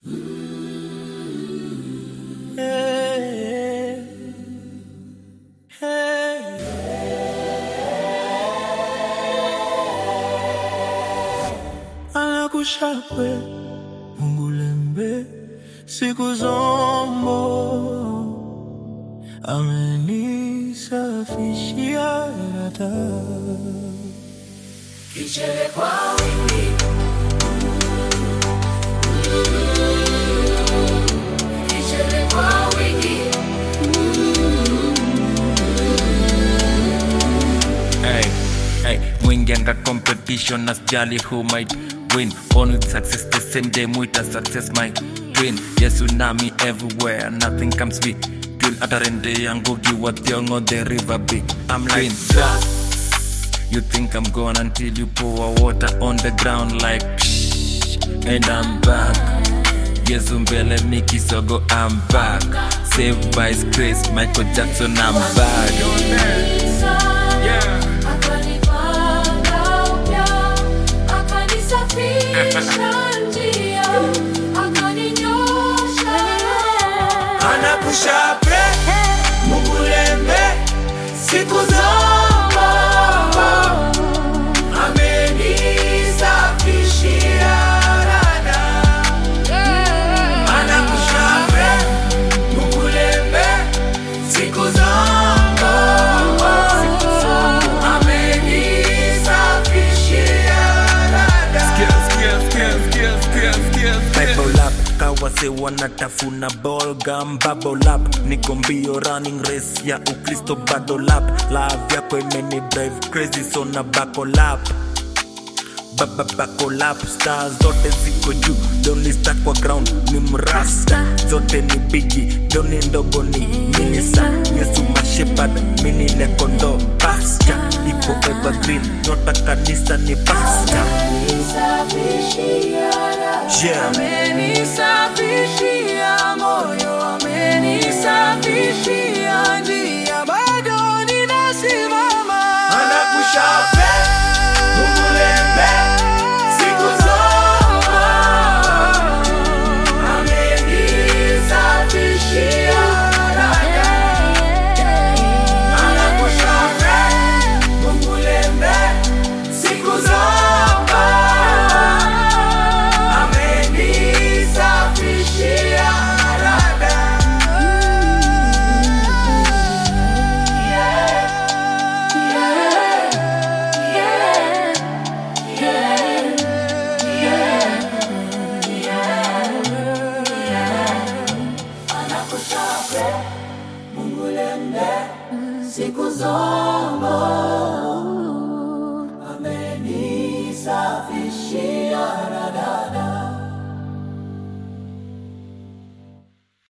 Anakushapwe Mungu lembe siku zombo amenisafishia rada Kichele kwa wingi Kichele kwa wingi Hey, hey, mwingianga competition asjali who might win Born with success the same day mwita success my twin Yesu nami everywhere nothing comes with twin atarende yangu giwa thiongo the river big I'm like that You think I'm gone until you pour water on the ground like psh, And I'm back Yesu mbele Miki Sogo I'm back Saved by his grace Michael Jackson I'm back Akanipanga upya Akanisafisha njia Akaninyosha Anakushapwe Mungu lembe siku zombo amenisafishia rada Anakushapwe Mungu lembe siku zombo amenisafishia rada Bible up kawase wanatafuna ball gum bubble up niko mbio running race ya ukristo bado lap love yako imeni drive crazy so na buckle up baba buckle up star zote ziko juu doni star kwa ground ni mrasta zote ni bigi doni ndogo ni minisa yesu mashepard mini nekondo pasta iko evergreen nyota kanisa ni pasta Amenisafishia rada Yeah. Amenisafishia moyo Amenisafishia njia Bado ninasimama Anakushapwe Mungu lembe siku zombo amenisafishia rada Anakushapwe Mungu lembe siku zombo amenisafishia rada Siku zombo amenisafishia radada